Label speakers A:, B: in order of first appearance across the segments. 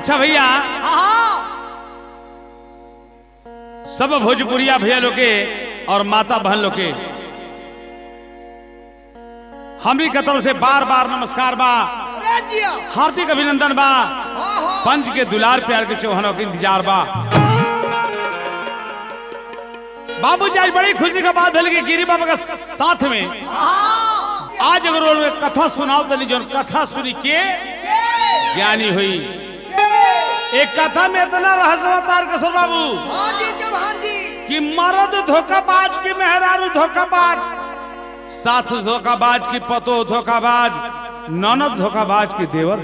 A: अच्छा भैया
B: हाँ
A: सब भोजपुरिया भैया लोग के और माता बहन लोग के हमरी के तरफ से बार बार नमस्कार बा
B: अरे जिया
A: हार्दिक अभिनंदन बा
B: हाँ हाँ
A: पंच के दुलार प्यार के चौहानों के इंतजार बा बाबूजी आज बड़ी खुशी का बात है कि गिरी बाबा के साथ में
B: हाँ
A: आज अगर उन्होंने कथा सुनाओ दली जो कथा सुनी के ज्ञानी हुई एक कथा में इतना रहस्य अवतार कसर बाबू
B: हाँ जी चौहान जी
A: कि मर्द धोखाबाज की मेहरारू धोखाबाज साथ धोखाबाज की पतो धोखाबाज ननद धोखाबाज की देवर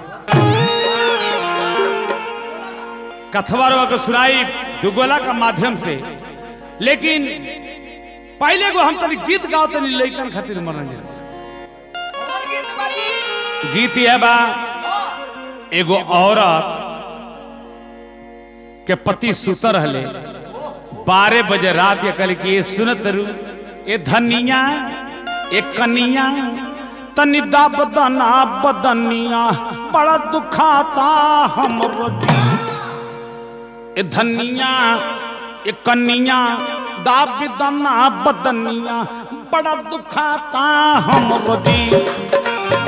A: कथवा को सुनाई दुगोला का माध्यम से लेकिन पहले को हम तनी गीत गाओ तनी लइकन खातिर मनोरंजन
B: और गीत बाजी
A: गीत यह बा एगो औरत के पति सुत रहले बारह बजे रात के कल की ये सुनत रू ये धनिया ये कनिया तनी बदना बदनिया बड़ा दुखाता हम ये धनिया ये कनिया दाबदना बदनिया बड़ा दुखाता हम रोजी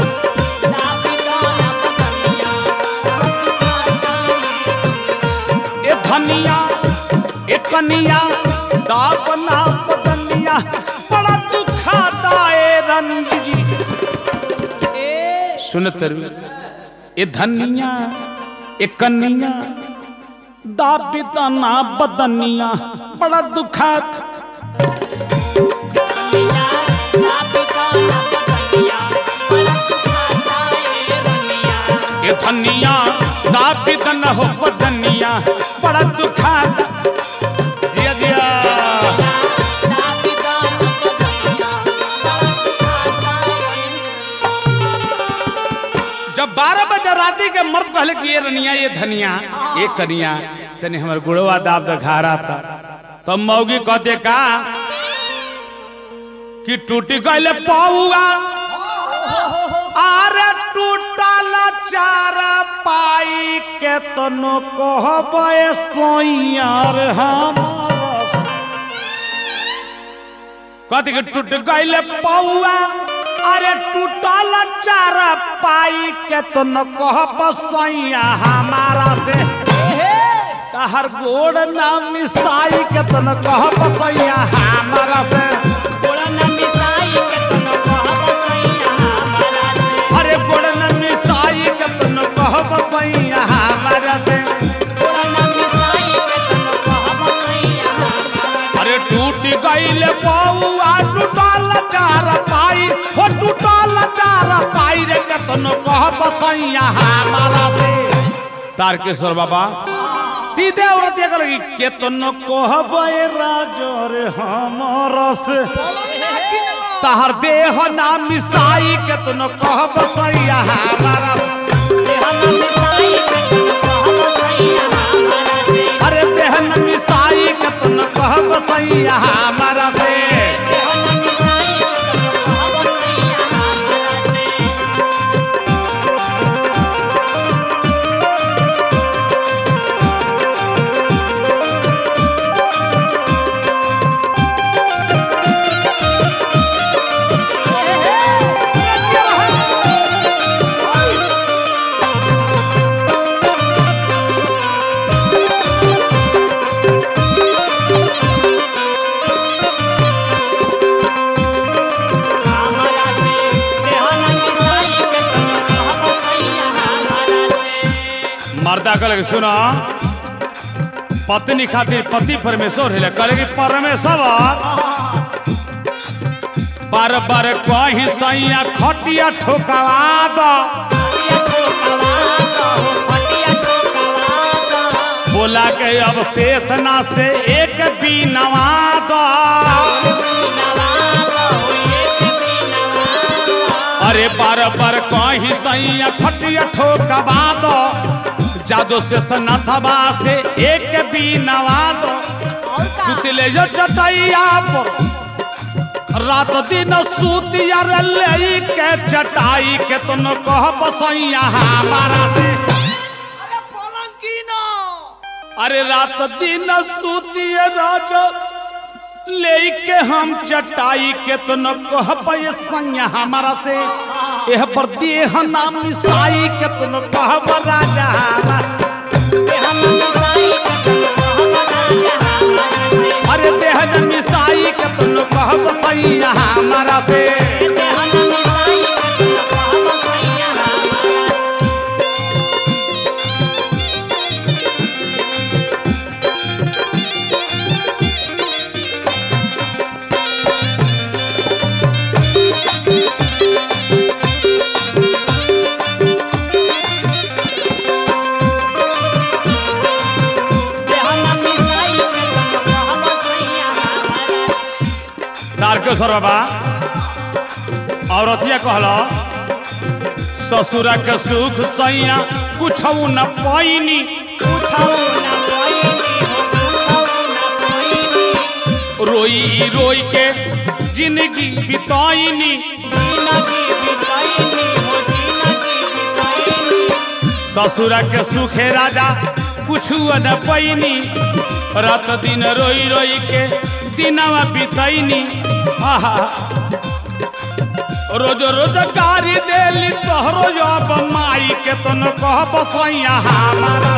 A: ए धनिया ए कनिया दापना बदनिया बड़ा दुखाता ए रंजी जी सुनत रू ए धनिया ए कनिया दापितना बदनिया बड़ा दुखात ए धनिया दापितन हो बदनिया बड़ा दुखात जिया जिया जब बारह बजे राती के मर्द कहले कि ये रनिया ये धनिया ये कनिया तने हमर गुड़वा दाब द घारा था तब मौगी कहते का कि टूटी गईले पौआ आरे टूटल चारा पाई के तनो कहबे सोइयार हम कहते कि टूट गईले पौआ अरे टूटल चारा पाई के तो न कह पसैया हमारा से तहर गोड़ ना मिसाई के तो न कह पसैया हमारा से अरे गोड़ ना मिसाई के तो न कह पसैया हमारा से अरे टूट गईल पौआ टूटल चार पाई हो टूटल चार पाई रे कतनो कह बसैया हमारा से तारकेश्वर बाबा सीधे औरत ये लगी केतनो कहबे राजो रे हमर से तहर देह ना मिसाई केतनो कह बसैया हमारा अरे बहन मिसाई केतनो कह बसैया हमारा से मर्दा कल सुना पत्नी खातिर पति परमेश्वर है कल की परमेश्वर बार बार कहीं सैया खटिया ठोकवा दो बोला के अब शेष ना से एक बीनवा दो अरे बार बार कहीं सैया खटिया ठोकवा दो जादो से सनाथवा से एक बीनवा दो सुतले जो चटैया पर रात दिन सूतिया रे ले के चटाई के तुम कह बसैया हमारा से अरे रात दिन स्तुतिय राज लेके हम चटाई के तो न कह पाए संग हमारा से यह पर देह नाम मिसाई के तो न कह राजा अरे देह जन मिसाई के तो न कह सैया हमारा से तारकेश्वर बाबा औरतिया कहला ससुरा के सुख सैया कुछ न पैनी रोई रोई के जिंदगी बिताईनी ससुरा के सुखे राजा कुछ न पैनी रात दिन रोई रोई के दिनवा बितैनी आहा रोज रोज गारी देली तोहरो अब माई के तो न कह बसैया हमारा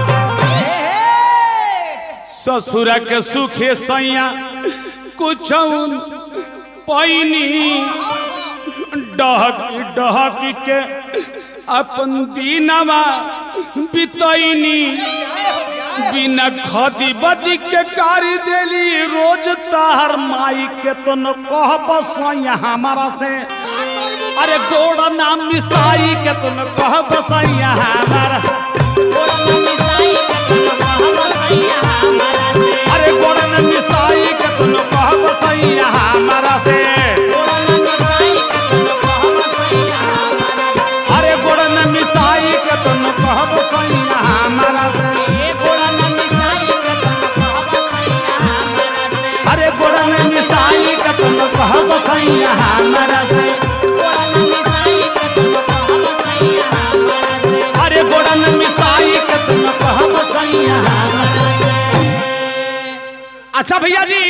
A: ससुर के सुखे सैया कुछ पैनी डहक डहक के अपन दिनवा बितैनी बिना खदी बदी के कारी देली रोज तार माई के तो न कह बसैया हमारा से अरे गोड़ नाम मिसाई के तो न कह बसैया हमारा अरे गोड़ नाम मिसाई के तो न कह बसैया हमारा से अरे गोड़ नाम मिसाई के तो न कह बसैया हमारा से अरे गोड़ नाम मिसाई के तो न कह बसैया हमारा से अरे गोड़न मिसाई के तुम कहब सैया अच्छा भैया जी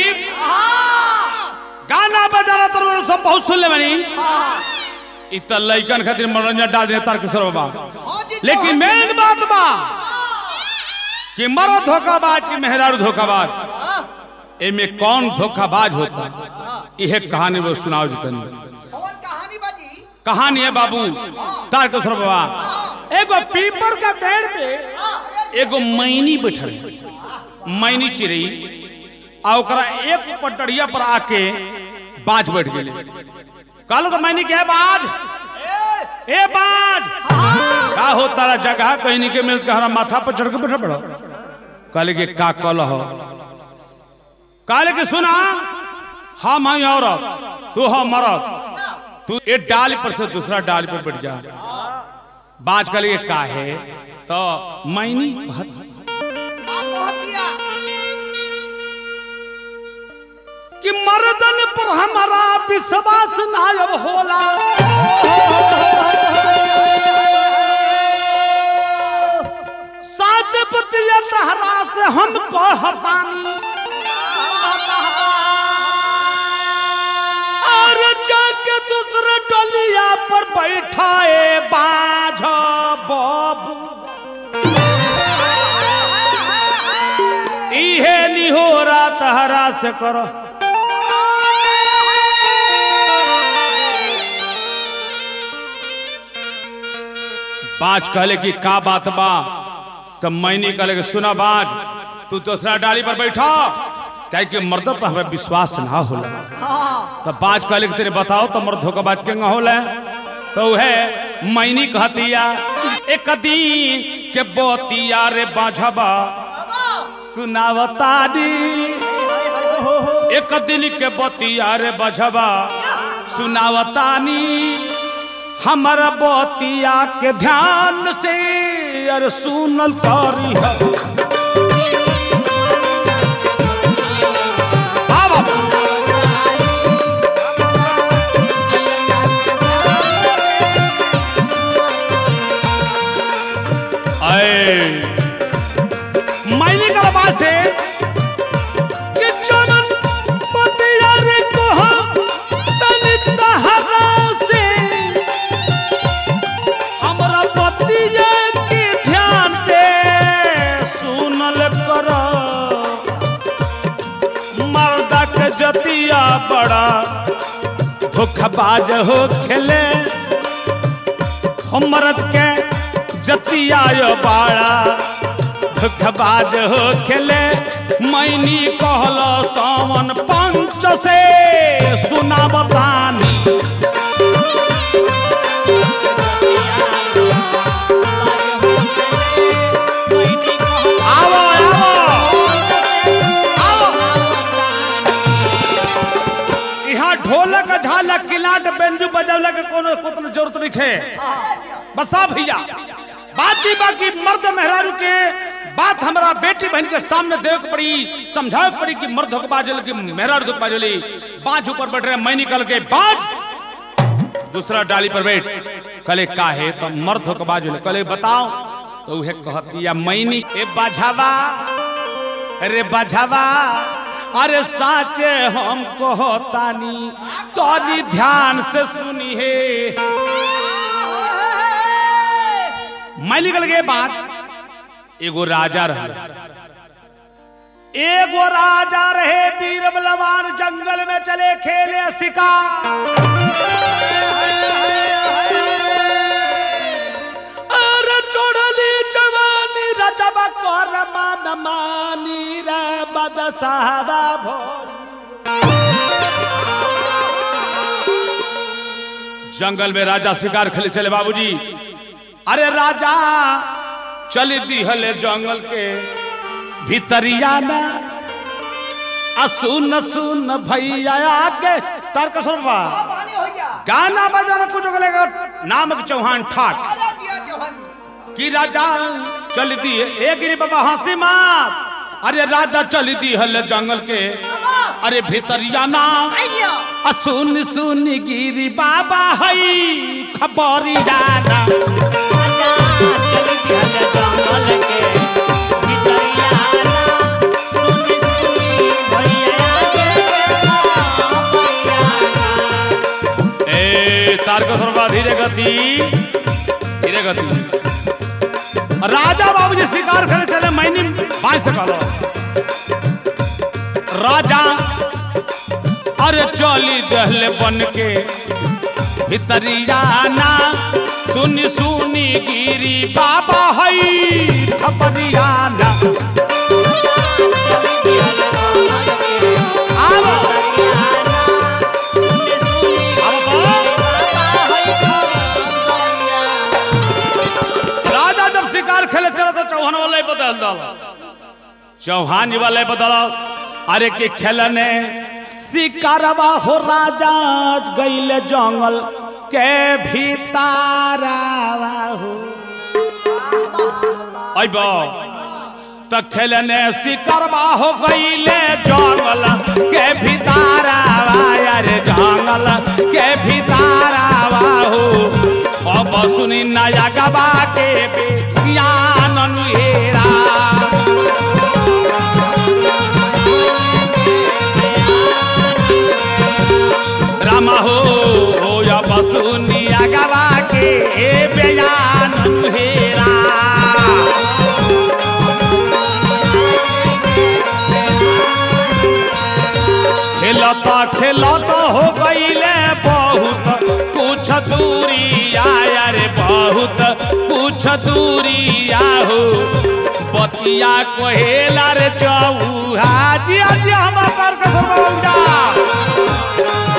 A: गाना बजाना तो सब बहुत सुन ले बनी इ त लइकन खातिर मनोरंजन डाल दे तारकेश्वर बाबा लेकिन मेन बात बा कि मर्द धोखाबाज की मेहरारू धोखाबाज एमे कौन धोखाबाज होता यह कहानी वो सुनाओ जी तनी
B: कहानी बाजी
A: कहानी है बाबू तारकेश्वर बाबा एगो पीपर का पेड़ पे एगो मैनी बैठल है। मैनी चिड़ई आ ओकरा एक पटड़िया पर आके बाज बैठ गेले कहल तो मैनी के बाज ए बाज का हो तारा जगह कहीं नहीं के मिल के हमारा माथा पर चढ़ के बैठा पड़ा कहले के का कल हो कहले के सुना हम हैं औरत तू हो मरद तू एक डाली पर से दूसरा डाली पर बैठ जा बाज का लिए का है तो मैनी कि मर्दन पर हमारा विश्वास नायब होला साच पतिया तहरा से हम कहतानी और जाके दूसरे डलिया पर बैठाए बाझ बाबू इहे निहोरा तहरा से करो बाज कहले कि का बात बा तब मैंने कहले कि सुना बाज तू दूसरा डाली पर बैठा क्या कि मर्द पर हमें विश्वास ना होला तब बाज कहले कि तेरे बताओ तो मर्द धोखा बाज के होला तो है मैनी कहतिया एक दिन के बोतिया रे बाझबा सुनावतारी एक दिन के बतिया रे बझबा सुनावतानी हमारा बतिया के ध्यान से अरे सुनल करी मैंने का बात जतिया बड़ा धोखबाज हो खेले हमरत के जतिया यो बाड़ा धोखबाज हो खेले मैनी कहल तमन पंच से सुना बतानी आओ आओ यहाँ ढोलक झालक किलाट बेंजू बजवला के कोनो कोनो जरूरत नहीं है बसा भैया बात ही बाकी मर्द मेहरारू के बात हमारा बेटी बहन के सामने देवे के पड़ी समझावे के पड़ी कि मर्द होके बाजल कि मेहरारू होके बाजली बाज ऊपर बैठ रहे मैं निकल के बाज दूसरा डाली पर बैठ कले का है तो मर्द होके बाजल कले बताओ तो उहे कहती या मैनी ए बाझावा अरे बाझावा अरे साचे हम कहतानी तोरी ध्यान से सुनी है मैं निकल गए बात एगो राजा रहे एगो राजा रहे वीर बलवान जंगल में चले खेले शिकार अरे चोड़ली जवानी रजबा कर मान मानी रे बदसावा भोर जंगल में राजा शिकार खेले चले बाबूजी अरे राजा चल दिहले जंगल के भीतरिया में आ सुन सुन भैया आके तर्क सुनवा
B: पानी हो गया
A: गाना बजाना कुछ बोलेगा नामक चौहान ठाक
B: आजा दिया चौहान जी
A: कि राजा चल दी एक गिरी बाबा हंसी मार अरे राजा चल दी हल जंगल के अरे भीतरिया ना
B: आइया
A: आ सुन सुन गिरी बाबा हई खबरी जाना ए तारक सर्वा धीरे गति धीरे गति राजा बाबू जी शिकार करे चले मैंने बाई से कहलो राजा अरे चली दहले बन के भितरियाना सुनी सुनी गिरी बाबा हई खबरियाना आओ आओ बोलो। राजा जब शिकार खेले चला तो चौहान वाला ही बदल डाला चौहान जी वाला ही बदला अरे के खेलने शिकारवा हो राजा गईले जंगल के भीतारावा हो अइबो त खेलने शिकारवा हो गईले जंगल के भीतारावा अरे जंगल के भीतारावा हो अब सुनी नया गबा के ज्ञान अनुहेरा रामा हो हो या बसुनिया गवा के बयान हेरा खेलता खेलता हो गईले बहुत कुछ दूरी आया रे बहुत कुछ दूरी आहो बतिया कोहेला रे चौहा जी आज हम पर के जा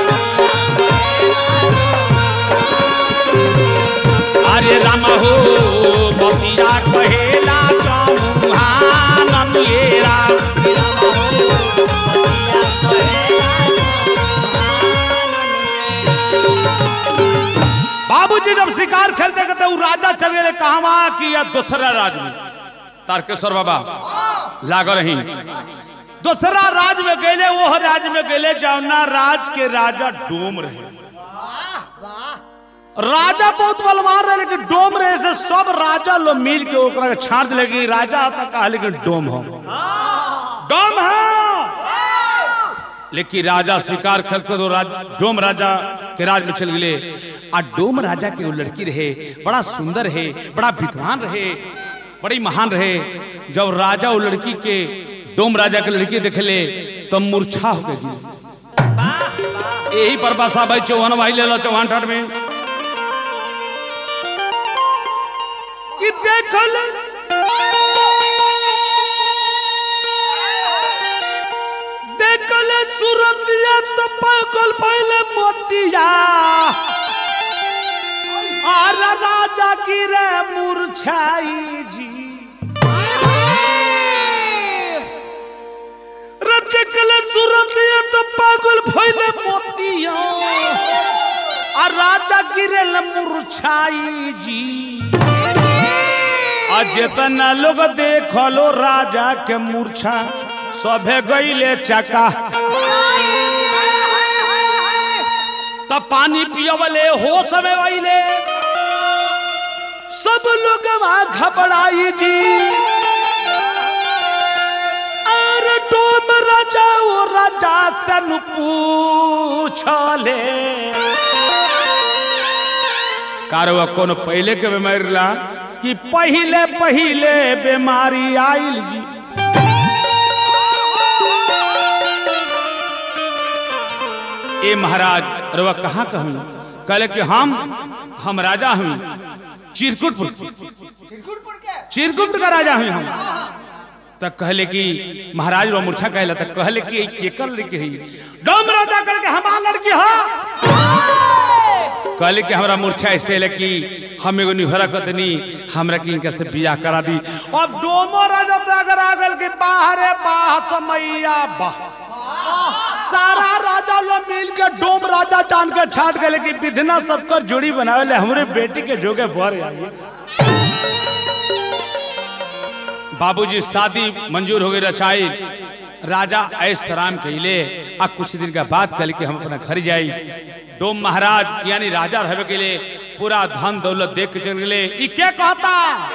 A: अरे राम हो बतिया कहेला चौहान मेरा बाबूजी जब शिकार खेलते करते वो राजा चल गए कहवा कि या दूसरा राज में तारकेश्वर बाबा लाग रही दूसरा राज में गए वो राज में गए जौना राज के राजा डोम रहे राजा बहुत बलवान रहे लेकिन डोम रहे से सब राजा लोग मिल के ओकरा के छांट दिले कि राजा आता कहा लेकिन डोम हो डोम है लेकिन राजा शिकार खेल के तो राज, डोम राजा के राज में चल गए आ डोम राजा के वो लड़की रहे बड़ा सुंदर है बड़ा विद्वान रहे बड़ी महान रहे जब राजा वो लड़की के डोम राजा के लड़की देखले तो मूर्छा हो गई यही पर बसा भाई चौहान भाई ले लो चौहान ठाट में कि देखल देखल सूरतिया तो पागल पहले मोतिया आर राजा गिरे मूर्छाई जी रटकल सूरतिया तो पागल पहले मोतिया आ राजा गिरे मूर्छाई जी आ जितना लोग देखलो राजा के मूर्छा सभे गईले चका तब पानी पियवले होश में वहीले सब लोग वहां घबराई जी और डोम राजा वो राजा सन पूछले कारवा कौन पहले के बीमारी ला कि पहले पहले बीमारी आइल जी ए महाराज रवा कहाँ कहूँ कहले कि हम हम राजा हूँ चिरकुटपुर
B: चिरकुटपुर के
A: चिरकुट का राजा हूँ हम तब कहले कि महाराज वो मूर्छा कहला तब कहले कि के कर लड़की है डोम राजा कहले कि हमारा लड़की है कहले कि हमरा मूर्छा ऐसे है कि हम एगो निहरा कतनी हमरा की इनका से बियाह करा दी अब डोमो राजा तो अगर आ गल के बाहरे बाह समैया बाह सारा राजा लोग मिल के डोम राजा जान के छाट गए कि विधना सबकर जोड़ी बनावे ले हमरे बेटी के जोगे भर आई बाबूजी शादी मंजूर हो गई रचाई राजा ऐस राम कहले आ कुछ दिन का बात कल के हम अपना घर जाई डोम महाराज यानी राजा रहे के लिए पूरा धन दौलत देख के चल गए ई क्या कहता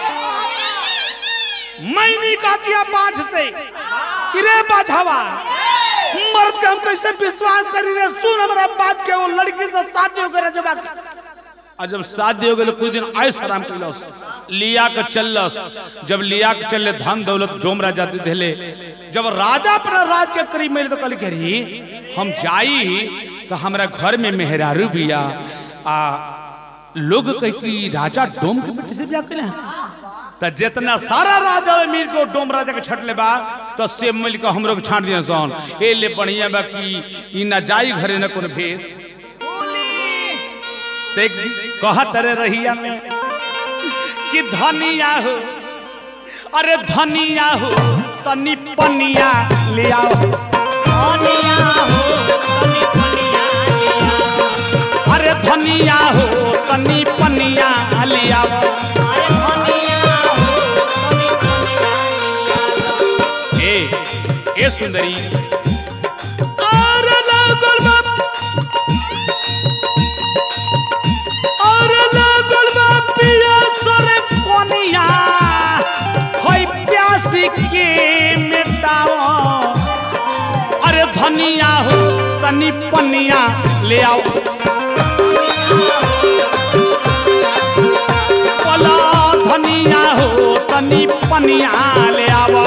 A: मैं नहीं कहती है बाझ से कि रे बाझावा मर्द के हम कैसे विश्वास करी रे सुन हमारा बात के वो लड़की से शादी हो गए जब और जब शादी हो गई कुछ दिन ऐस आराम कैलस लिया के चलस जब लिया के चले धन दौलत डोम राजा दे देले जब राजा अपना राज के करीब में तो कल करी हम जाई तो हमरा घर में मेहरारू बिया आ लोग कह कि राजा डोम के बेटी से ब्याह करें तो जितना सारा राजा मिल के डोम राजा के छटले बा तो से मिल के हमरो के छाट दिया सन ए ले बढ़िया बा कि ई ना जाई घरे न कोनो भेद तो एक कहत रे रहिया में कि धनिया हो अरे धनिया हो तनी पनिया ले आओ अरे धनिया हो तनी पनिया ले आओ ए ए सुंदरी अरे लागल बा अरे लागल बा पिया सरे कोनिया होई प्यासी के मिटाओ अरे धनिया हो तनी पनिया ले आओ बोला धनिया हो तनी पनिया ले आओ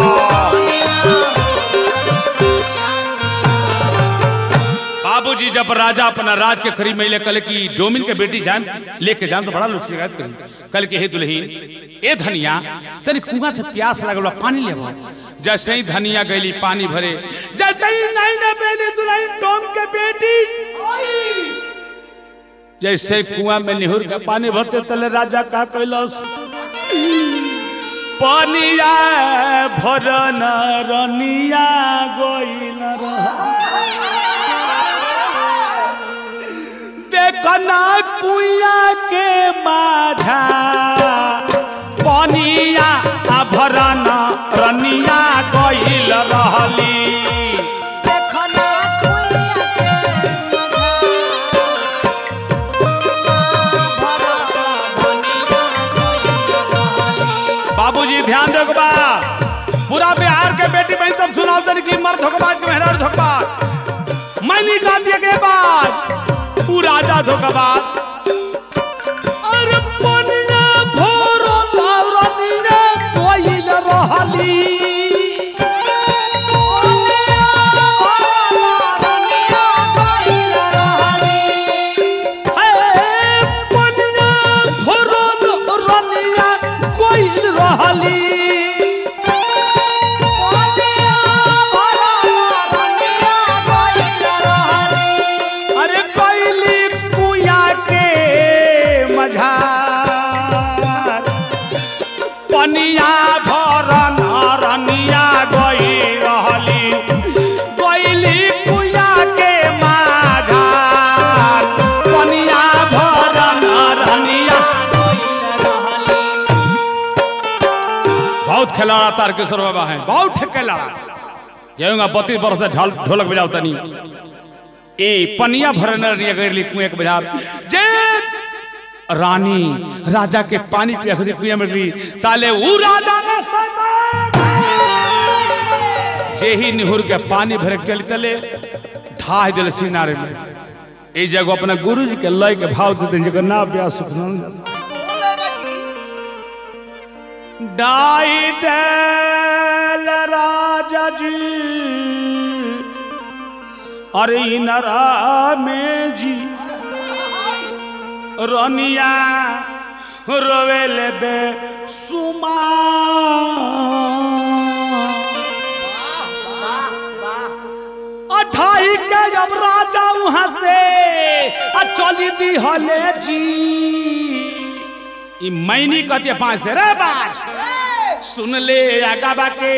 A: बाबूजी जब राजा अपना राज के करीब में कल की डोमिन के बेटी जान लेके जान तो बड़ा लोग शिकायत करी कल के हे दुल्ही ए धनिया तनी कुआं से प्यास लगल बा, पानी लेबो जैसे ही धनिया गईली पानी भरे जैसे ही नहीं ना पहले दुल्हन डोम के बेटी जैसे कुआं में निहुर के पानी भरते तले राजा का कैलस पानिया भरन रनिया गइल रहा देखना कुइया के माझा पनिया आभरण रनिया गइल रहली
B: देखना कुइया के भरा धनिया
A: बाबूजी ध्यान दो बा पूरा बिहार के बेटी बहन सब सुनाओ तन की मर्द धोखबाज के मेहराज धोखबाज मैं निकाल दिया के बाद तू राजा धोखबाज अरे पनिया भोरो रनिया गइल रहली
B: धनिया गइल
A: तारकेश्वर बाबा हैं बहुत ठेके लड़ा जाऊंगा बत्तीस वर्ष से ढोल ढोलक बजाओ तनी ए पनिया भरने रही अगर कुएं के बाजार जे रानी राजा के पानी पिया खुदी कुएं में गई ताले ऊ राजा ने जे ही निहुर के पानी भरे के चल चले ढाह दिल सिनारे में ए जगह अपना गुरु जी के लय के भाव देते जगह ना ब्याह सुख डाई दल राजा जी अरे नरा में जी रनिया रोवेल बे सुमा अठाई के जब राजा वहां से आ चली दी हले जी ई मैनी कहती है पांच से रे बाज सुन ले आगा के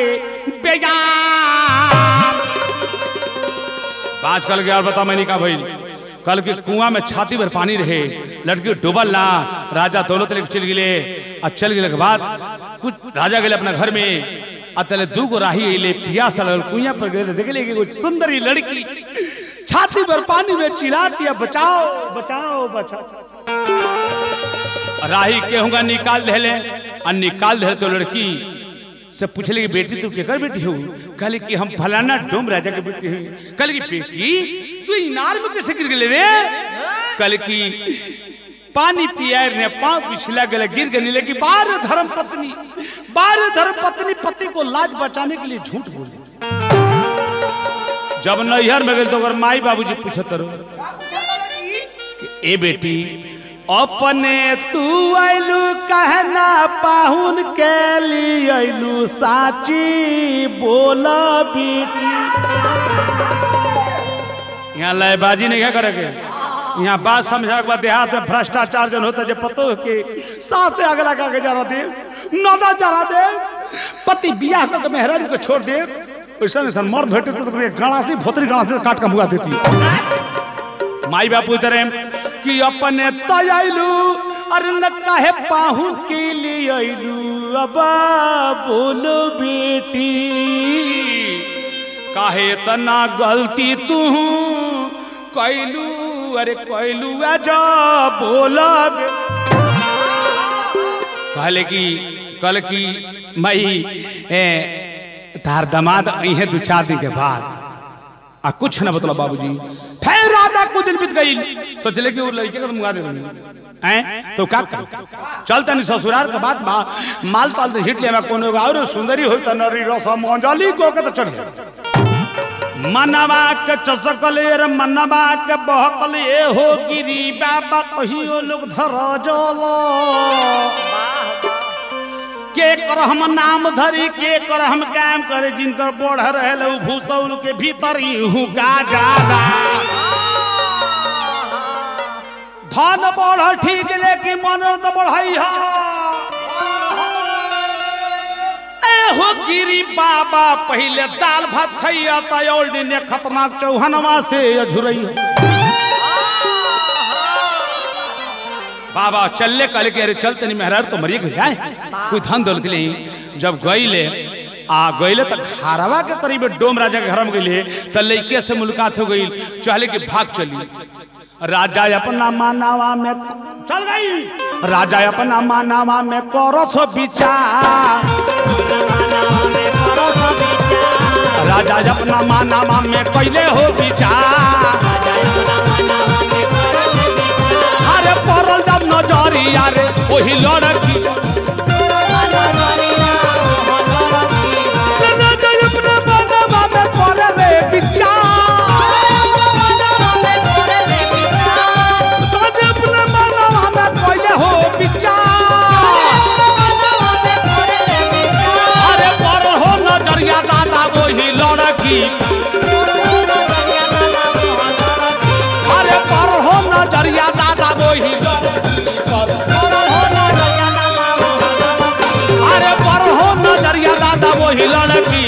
A: बेजान बाज कल गया और बता मैंने कहा भाई कल के कुआं में छाती भर पानी रहे लड़की डूबल ना राजा दौलत लेके चल गए आ चल गए के बाद कुछ राजा गए अपना घर में आ तले दू गो राही अइले पियास लगल कुआं पर गए देख ले कुछ सुंदर ही लड़की छाती भर पानी में चिल्लाती है बचाओ बचाओ बचाओ राही केहूँगा निकाल दे और निकाल दे तो लड़की से पूछले कि बेटी तू केकर बेटी हो कहले कि हम फलाना डोम राजा के बेटी हूँ कहले कि बेटी तू इनार में कैसे गिर गए रे कहले कि पानी पिया ने पांव पिछला गले गिर गई लेकिन बार धर्म पत्नी बार धर्म पत्नी पति को लाज बचाने के लिए झूठ बोली जब नैहर में गए तो अगर माई बाबूजी पूछत रहो कि ए बेटी अपने तू आइलू कहना पाहुन के लिए आइलू साची बोला बेटी यहाँ लयबाजी नहीं क्या करेगे यहाँ बात समझा के बाद देहात में भ्रष्टाचार जन होता है जब पतो है कि सास से अगला का के जरा दे नौदा चढ़ा दे पति बियाह करके मेहरानी को छोड़ दे ऐसा ऐसा मर्द भेटे तो तुम्हें गणासी भोतरी गणासी काट के मुआ देती है माई बापू इधर कि अपने तयलू अरे न काहे पाहू के लिए अइलू अब बोलो बेटी काहे तना गलती तू कैलू अरे कैलू जा बोला बे कहले कि कल की मई ए, तार दमाद अहे दू चार दिन के बाद आ कुछ न बतला बाबूजी फिर राधा को दिन बीत गई सोचले कि वो लड़के का मुंगा दे हैं तो का कर चल तनी ससुराल के बाद मा, माल ताल दे हिट लेवा कोनो और सुंदरी होई त नरी रस मंजली को के तो चढ़ गया मनवा के चसकले रे मनवा के बहकले हो गिरी बाबा कहियो लोग धर जलो के कर हम नाम धरी के कर हम काम करे जिनकर बढ़ रहे भूसौल के भीतर ही हुका ज्यादा धन बढ़ ठीक लेकिन मन तो बढ़ई हो गिरी बाबा पहले दाल भात खैया तयोल ने खतरनाक चौहनवा से अझुरई बाबा चलले कहले कि अरे चल तनी मेहरार तो मरिए के जाए कोई धन दौलत के लिए जब गईले आ गईले तो घरवा के करीब डोम राजा के घर में गईले तो लड़के से मुलाकात हो गई चले कि भाग चली राजा अपना मानावा में चल गई राजा अपना मानावा में करस विचार राजा अपना मानावा में कैले हो विचार अरे पड़ल जब नजरिया रे वही लड़की राजा अपना मानावा में करे रे विचार राजा अपना मानावा में कैले हो विचार अरे पर हो नजरिया दादा वही लड़की अरे पर हो नजरिया दादा वही अरे पर हो नजरिया दादा वही लड़की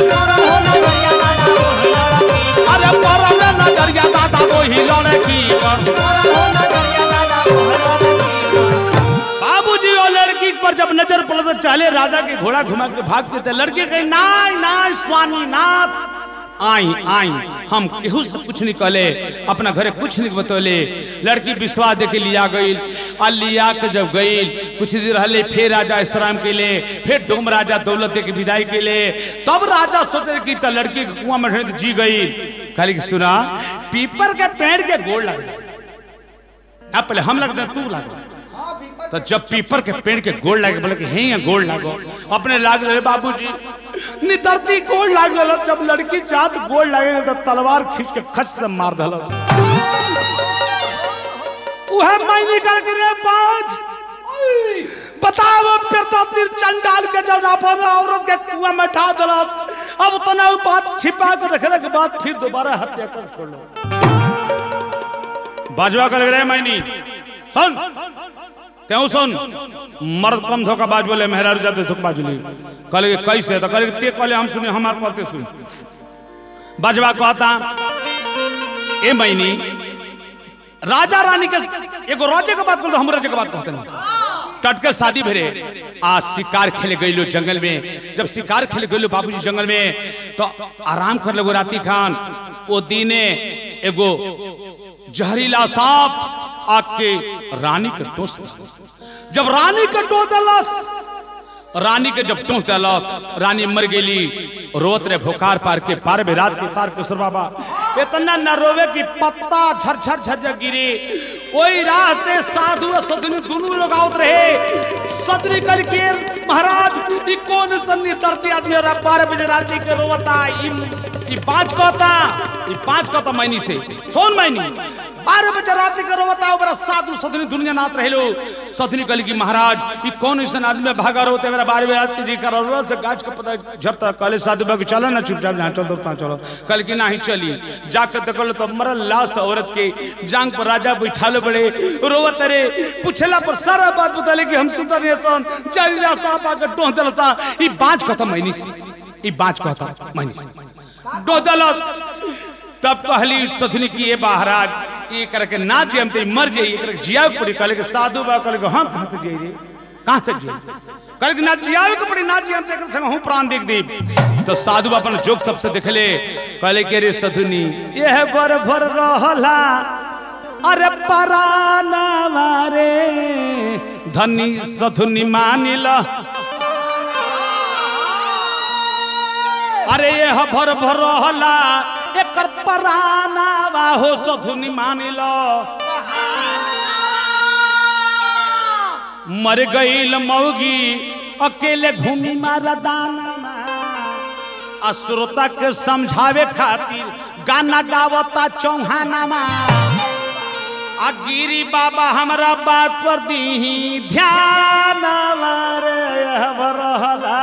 A: अरे पर हो नजरिया दादा वही लड़की बाबूजी वो लड़की पर जब जब नजर पड़ा तो चाले राजा के घोड़ा घुमा के भागते थे लड़के कहे नाय नाय स्वामी नाथ आई आई हम केहू से कुछ नहीं कहले अपना घरे कुछ नहीं बतौले लड़की विश्वास देके लिया गई आ लिया के जब गई कुछ दिन रहले फिर राजा इस्लाम के लिए फिर डोम राजा दौलत दे के विदाई के लिए तब राजा सोचे कि तो लड़की के कुआं में ढेर जी गई कहली कि सुना पीपर के पेड़ के गोड़ लग जाए अब पहले हम लगते हैं, तू लग तो जब पीपर के पेड़ के गोड़ लागे बोले कि हे यहाँ गोड़ लागो अपने लाग रहे बाबूजी नितरती गोड़ लाग गलो जब लड़की जात गोड़ लागे तो तलवार खींच के खस से मार दलो उहे मैं निकल के रे बाज बताओ पेटा तीर चंडाल के जब अपन औरत के कुआं में ठा दलो अब तो ना बात छिपा के रखने के बाद फिर दोबारा हत्या कर छोड़ो बाजवा कर रे मैनी सुन त्यों सुन मर्द कम धोखा बाज बोले मेहरारू जाते धोखा बाजुली कहले कि कैसे तो कहले कि ते कहले हम सुने हमार कहते सुन बाजवा कहता ए मैनी राजा रानी के एगो राजे के बात बोल हम राजे के बात कहते हैं टटके शादी भेरे आज शिकार खेले गईलो जंगल में जब शिकार खेले गईलो बाबूजी जंगल में तो आराम कर लगो राती खान वो दीने एगो जहरीला सांप आके रानी के टोस जब रानी के टो दलस रानी के जब टोह दलक रानी मर गेली रोत रे भोकार पार के पार में रात के पार के सुर बाबा इतना न रोवे कि पत्ता झर झर झर झर गिरे ओई राह से साधु और सदनी दोनों लोग आवत रहे सदनी करके महाराज ई कौन सन्नी तरती आदमी और पार बजे राती के रोवता ई ई पांच कहता ई पांच कहता मैनी से सोन मैनी बारह बजे रात के रोवता बड़ा साधु सदनी दुनिया नाथ रहलो सदनी कहली कि महाराज ई कौन ऐसा आदमी भागा रोते मेरा बारह बजे रात के जी कर से गाछ के पता झपता कहले साधु बाबू चलो ना चुपचाप जहाँ चल दोस्ता चलो कल की नहीं चली जाकर देखल तो मरल लाश औरत के जांग पर राजा बैठाले बड़े रोवत रे पूछला पर सारा बात बतले कि हम सुतर नहीं सन चल जा सांप आकर टोह दलता ई बाँच कहता मैनी ई बाँच कहता मैनी डोह दलत तब कहली सधनी की ये महाराज ये करके ना जे हम ते मर जाइए कर जिया पड़ी कहले के साधु बा कहले के हां कहां से जाई रे कहां से जाई कहले के ना जियावे के पड़ी ना जी हम ते कर संग हूं प्राण देख दी तो साधु अपन जोग तब से देखले कहले के रे सधनी यह बर भर रहला अरे पराना मारे धनी सधुनी मानिला अरे ये भर भर रहला एकर पराना बा हो सधुनी मानिल मर गईल मौगी अकेले घूमी मारा दाना आ श्रोता के समझावे खातिर गाना गावता चौहानामा आ गिरी बाबा हमरा बात पर दीही ध्यान रे रहला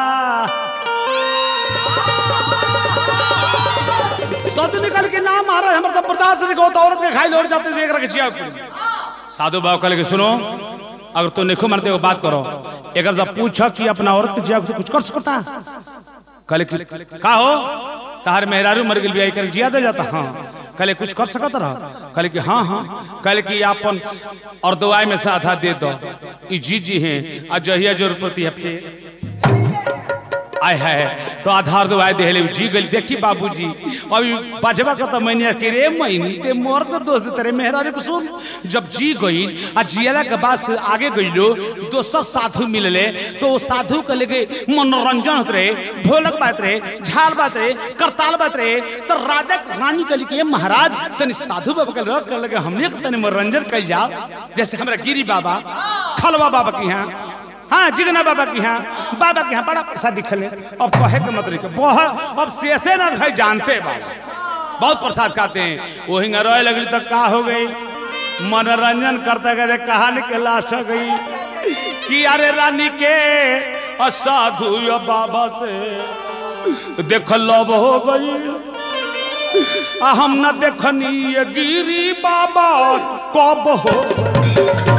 A: सद निकल के नाम आ रहा है हमारा बर्दाश्त नहीं होता औरत के खाई लौट जाते देख रखे जिया साधु बाबू कहले कि सुनो अगर तू निखो मरते हो बात करो एक जब पूछा कि अपना औरत के जिया को कुछ कर सकता कहले कि का हो तार मेहरारू मर गेल बियाह कर जिया दे जाता हाँ कहले कुछ कर सकत रह कहले कि हाँ हाँ कहले कि अपन और दवाई में से आधा दे दो ई जी जी हैं आ जहिया जरूरत पड़ती है फिर आय है तो आधार दवाई देहले जी गई देखी बाबूजी अभी बजबा का तो मैंने के रे महीनी ते मोर तो दोस्त तेरे मेहरानी को सुन जब जी गई आ जियाला के बाद से आगे गईलो दोसर साधु मिलले तो वो साधु के लेके मनोरंजन होते रहे ढोलक बात रहे झाल बात रहे करताल बात रहे तो राजा रानी के लिए महाराज तनी साधु बाबा के रख कर लगे हमने तनी मनोरंजन कर जाओ जैसे हमारा गिरी बाबा खलवा बाबा की यहाँ हाँ जिगना बाबा की यहाँ बाबा के यहाँ बड़ा पैसा दिखले अब कहे के मतलब के बहुत अब शेषे ना भाई जानते बाबा बहुत प्रसाद खाते हैं वही रोए लगली तो का हो गई मनोरंजन करते करते कहानी के लाश हो गई कि अरे रानी के असाधु या बाबा से देख लब हो गई आ हम न देखनी ये गिरी बाबा कब हो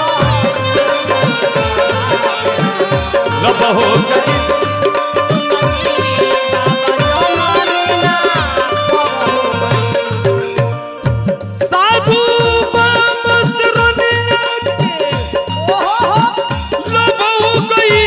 A: लब हो गई साधु बाबा से रोने के लब हो गई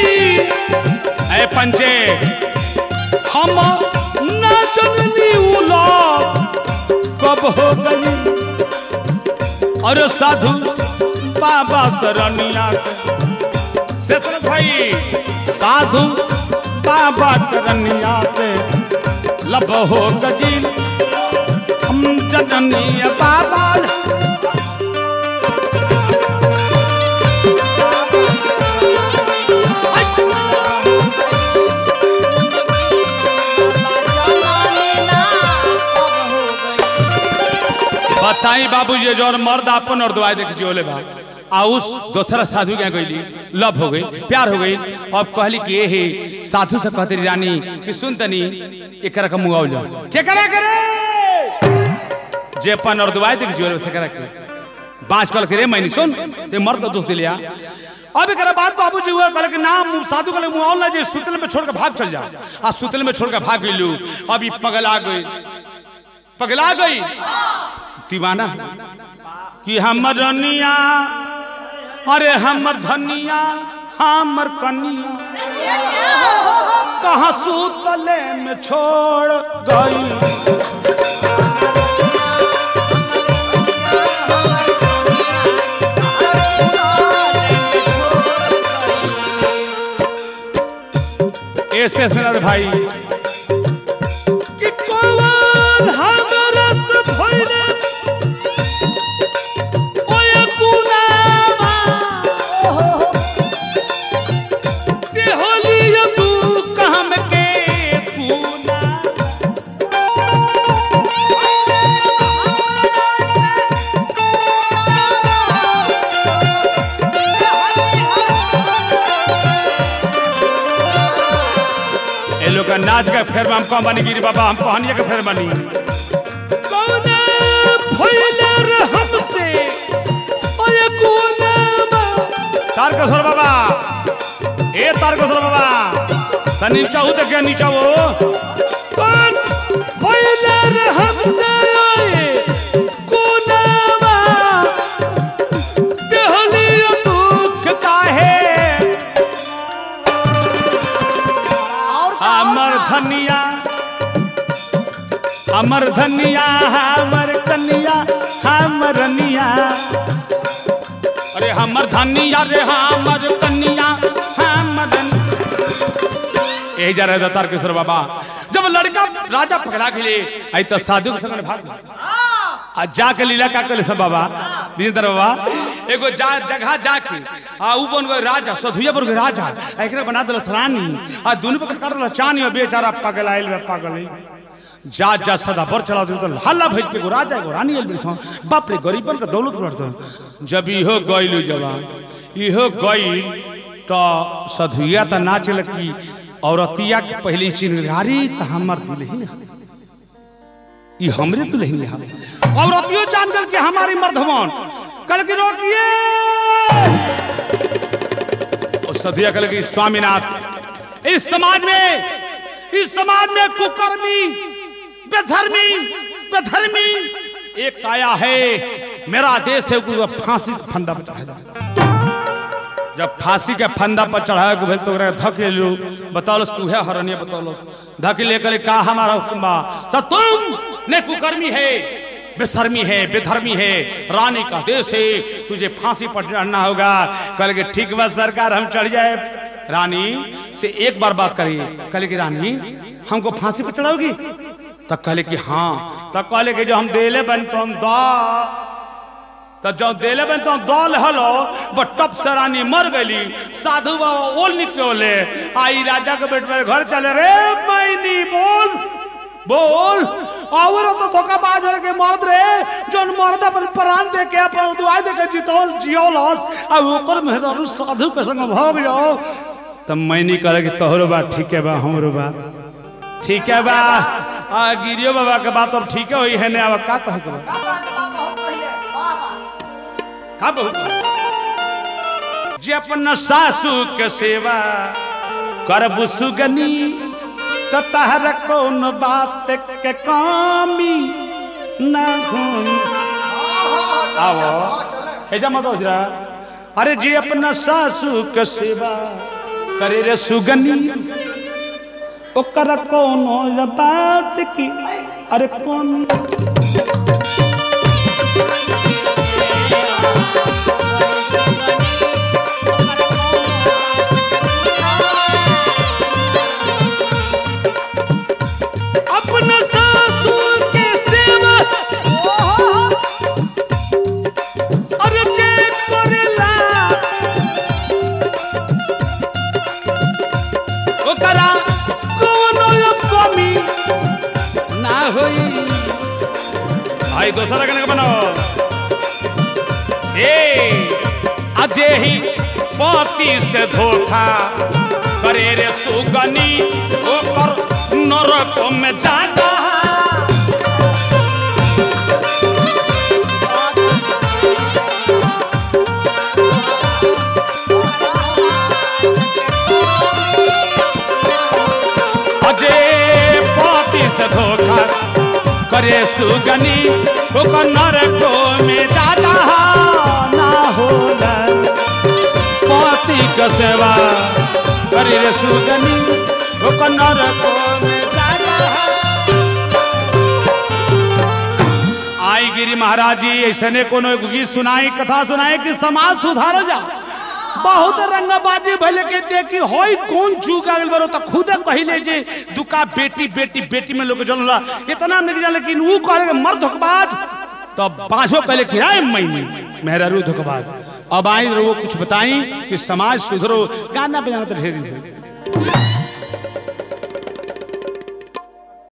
A: लब हो गई अरे साधु बाबा शरणिया से तो भाई साधु बाबा शरणिया से लब हो गई हम जननीय बाबा बताई बाबू ये जो मर्द अपन और दुआई देख जियोले बा आ उस दूसरा साधु के गईली लव हो गई प्यार हो गई अब कहली कि ए हे साधु से कहते रही रानी कि सुन तनी एकरा का मुआव जा के करा करे जे अपन और दुआई देख जियोले से करा के बाँच कल के रे मैंने सुन ते मर्द का दोस्त लिया अब एक बात बाबूजी हुआ कहले कि नाम साधु कहले मुआव ना जे सुतल में छोड़ के भाग चल जा आ सुतल में छोड़ के भाग गईलू अभी पगला गई पगला गई दीवाना कि हमर रनिया अरे हमर धनिया हमर कनिया कहाँ सूतले में छोड़ गई ऐसे सर भाई कि कौन हमरा से भइले ओए गुलामा के होली तू कहम के पूना ए लोग का नाच के फेर में हम कौन बनी गिरी बाबा हम कहानिया के फेर बनी कौने भइले रे हमसे ओए गुलामा तारकेश्वर बाबा ए तारकेश्वर बाबा त नीचा हो तो क्या नीचा हो कौन भइले रे हमसे ओए गुलामा देहली दुख काहे हमर धनिया हमर धनिया हमर कनिया हमर रनिया अरे हमर धनिया रे हमर कनिया हमर यही जा रहे तारकेश्वर बाबा जब लड़का राजा पकड़ा के लिए आई तो साधु के संग में भाग गया। आ जाके लीला का कले सब बाबा विजेंद्र बाबा एगो जा जगह जाके आ ऊ बन गए राजा सधुया बन गए राजा आ एकरा बना देलस रानी आ दुनु पर कर देलस चानी और बेचारा पागल आइल बे पागल है जा जा सदा बर चला दे तो हल्ला भेज के एगो राजा एगो रानी आइल बिसो बाप रे गरीबन का दौलत बढ़त जब इहो गइलू जवान इहो गइल तो सधुया त नाच लकी औरतिया के पहली चिंगारी त हमर दुल्हन है ये हमरे तो नहीं हम औरतियों जान कर के हमारी मर्दमान कल की रोटिए और सदिया कल की स्वामीनाथ इस समाज में इस समाज में कुकर्मी बेधर्मी बेधर्मी एक आया है मेरा देश है उसको फांसी का फंदा पर चढ़ाया जाए। जब फांसी के फंदा पर चढ़ाया को भेल तो ओकरा धक ले लो बताओ तू है हरनिया बताओ धक लेकर का हमारा हुक्म बा तो तुम ने कुकर्मी है बेशर्मी है बेधर्मी है रानी का देश है तुझे फांसी पर चढ़ना होगा कल के ठीक बा सरकार हम चढ़ जाए रानी से एक बार बात करिए कल की रानी हमको फांसी पर चढ़ाओगी तब कहले कि हाँ तब कहले कि जो हम देले बन तो हम दा तो जब देले बन तो दौल हलो बट टप से रानी मर गई साधु बाबा ओल निकले आई राजा के बेट मेरे घर चले रे मैनी बोल बोल और तो धोखाबाज है के मर्द रे जोन मर्द अपन प्राण दे के अपन दुआई दे के जीतोल जियोलस आ ओकर मेहरारू साधु के संग भाग जाओ तब मैनी करे कि तोहरो बात ठीक है बा हमरो बात ठीक है बा आ गिरियो बाबा के बात अब ठीक होई है ने अब का कह के बा? का बहुत जे अपन सासू के सेवा करबु सुगनी त तहर कौन बात के कामी ना घूम आवो हेजा मत होजरा अरे जे अपना सासू के सेवा करे रे सुगनी ओकर कोनो बात की अरे कौन अपने सासू के सेवा अरे जे करेला ओकरा कोनो कमी ना होई भाई दोसरा कने बनाओ ए अजे ही पति से धोखा करे रे सुगनी ओकर नरक में जाता अजे पति से धोखा करे सुगनी ओकर नरक में जाता ना होला पति के सेवा करे रे सुगनी ओकर नरक में जाता आई गिरी महाराज जी ऐसने कोनो एगो गीत सुनाई कथा सुनाई कि समाज सुधार जा बहुत रंगबाजी भले के देखी होई कौन चूक आ गइल बरो त खुदे कहिले जे दुका बेटी बेटी बेटी में लोग जनला इतना नहीं जान लेकिन वो कहले कि मर्द धोखबाज तो पांचों कहले कि आए महीने मेहरारू धोखबाज अब आई वो कुछ बताई कि समाज सुधरो गाना बजाना तो ढेर ही होई।